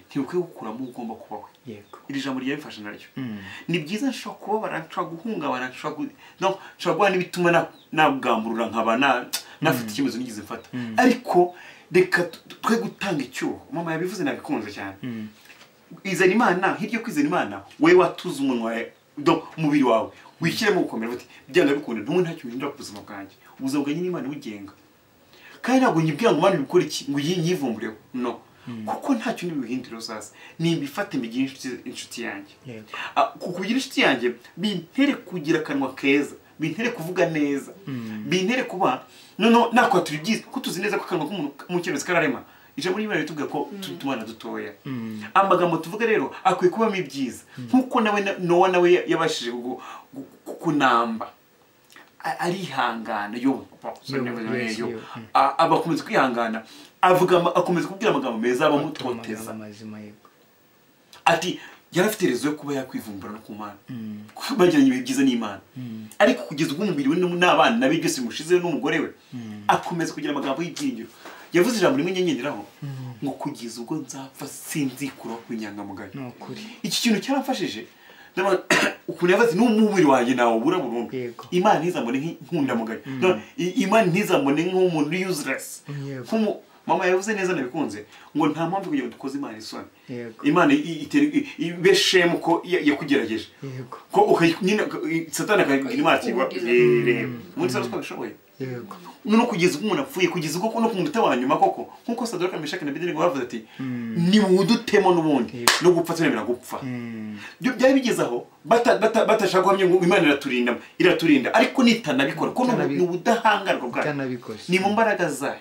ntibukwiye gukuramo uwo ugomba kubaho yego iri jambo ryabifashe naryo Mm. ni byiza nshobora kubabara nshobora guhungabana nshobora gu- no, nshobora guhura n'ibituma na- nagamburura nkaba na- nafite icyemezo nigeze mfata ariko reka tu- twe gutanga icyuho mama yabivuze nabikunze cyane Mm. izana imana hirya yo kwizana imana wowe watuze umunwa wawe do- umubiri wawe wishyiremo gukomera uti byanga bikunda ntumwe ntacyo uhindura ku buzima bwanjye ubuzima bwanjye ni imana ibugenga kandi ntabwo nyibwira ngo imana ibikora iki ngo iyi nyivumbureho no kuko ntacyo ntibibuhindura uzaza nimbifate mbigire inshuti- inshuti yanjye yego Ah, ku kugira inshuti yanjye bintere kugira akanwa keza bintere kuvuga neza bintere kuba noneho nakora turi byiza ko tuzi neza ko akanwa k'umuntu mu cyemezo kararema ijambo ry'imana ritubwira ko turi tumana dutoya amagambo tuvuga rero akwiye kubamo ibyiza nk'uko nawe na- nowa nawe ya- yabashije gu- gu- gu- kunamba A- arihangana yo papa, sorry, Yo, yo, yes, yo. yo. Mm. A- aba akomeza kwihangana avuga ama- akomeza kubwira amagambo meza Tuma abamutoteza amagambo mazima yego ati yari afite rezo yo kuba yakwivumbura no ku mana bagiranye ibihe byiza n'imana ariko kugeza ubwo umubiri we n'um- n'abana be byose bimushizeho n'umugore we akomeza kugira amagambo y'ibyiringiro yavuze ijambo rimwe nyengenderaho ngo kugeza ubwo nzapfa sinzikuraho ku inyangamugayo ni ukuri iki kintu cyaramfashije ndabona ukuntu yavuze n'umubiri wanjye nawe ubura burundu Yego. imana ntizamubone nk'inkundamugayo Ndabona, i- imana ntizamubone nk'umuntu useless Yego. nk'umu mama yavuze neza nabikunze ngo nta mpamvu yo kugira ngo dukoze imana isoni yego imana i- itera- i- ibe shemu ko ya- yakugerageje yego ko ukayi- nyine ukayi- satani akayibwira imana ati "Wa- Ubugizi. reba umunsi wari twabishoboye yego no kugeza ubwo umuntu apfuye kugeza ubwo no ku munota wa nyuma koko nk'uko sadoka meshaki na bedenego bavuze ati niwudutemo n'ubundi no gupfa tunemera gupfa Mm. byo byari bigeze aho bata- bata- batashaka guhamya ngo imana iraturinda iraturinda ariko nitanabikora ko Itanabi- ni ubudahangarwa bwayo itanabikoze ni mu mbaraga zayo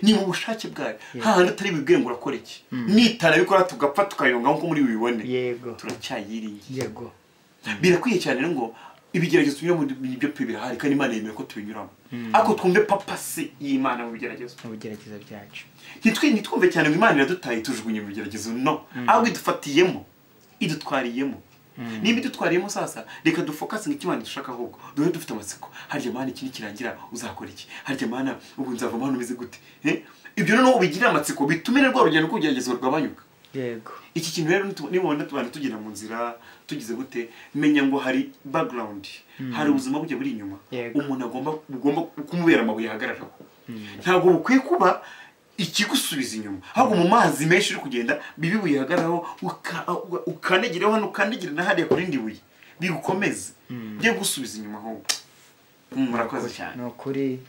ni mu bushake bwayo nta hantu utari bubwire ngo urakora iki nitanabikora tugapfa tukayonga nk'uko muri bibibone yego turacyayiringiye yego birakwiye cyane rero ngo ibigeragezo tunyura mu byo pe birahari kandi imana yemera ko tubinyuramo ariko twumve papasi y'imana mu bigeragezo mu bigerageza byacu Ntitwi- ntitwumve cyane ngo imana iradutaye tujugunye mu bigeragezo no ahubwo idufatiyemo idutwariyemo niba idutwariyemo sasa reka dufokase ngo icyo imana dushaka ahubwo duhe dufite amatsiko harya mana iki nikirangira uzakora iki harya mana ubu nzavamo hano umeze gute Eh? ibyo noneho ubigirire amatsiko bitume na rwa rugendo rw'ubugeragezwa rugabanyuka yego iki kintu rero nitu- nibona abantu tugenda mu nzira tugize gute menya ngo hari background hari ubuzima bujya buri inyuma Yego. umuntu agomba bugomba kumubera amabuye ahagararaho ntabwo bukwiye kuba ikigusubiza inyuma ahubwo mu mazi menshi uri kugenda bibi bihagararaho ukandagireho hano ukandagire na hariya ku rindi buye bigukomeze bye gusubiza inyuma ahubwo Mm, murakoze cyane ni ukuri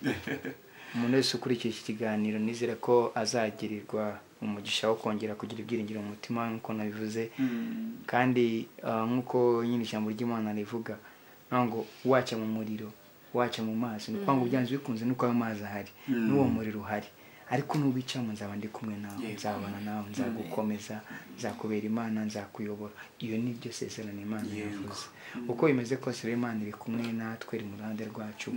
umuntu wese ukurikiye iki kiganiro nizere ko azagirirwa umugisha wo kongera kugira ibyiringiro mu mutima nk'uko nabivuze Mm. kandi ah, nk'uko nyine ijambo ry'imana rivuga ntabwo ngo waca mu muriro waca mu mazi ni ukuvuga ngo byanze bikunze nuko ayo mazi ahari n'uwo muriro uhari ariko n'uwicamo nzaba ndi kumwe nawe Yego. nzabana nawe nzagukomeza nzakubera imana nzakuyobora iyo ni ryo sezerano imana Yego. yavuze uko bimeze kose rero imana iri kumwe natwe iri mu ruhande rwacu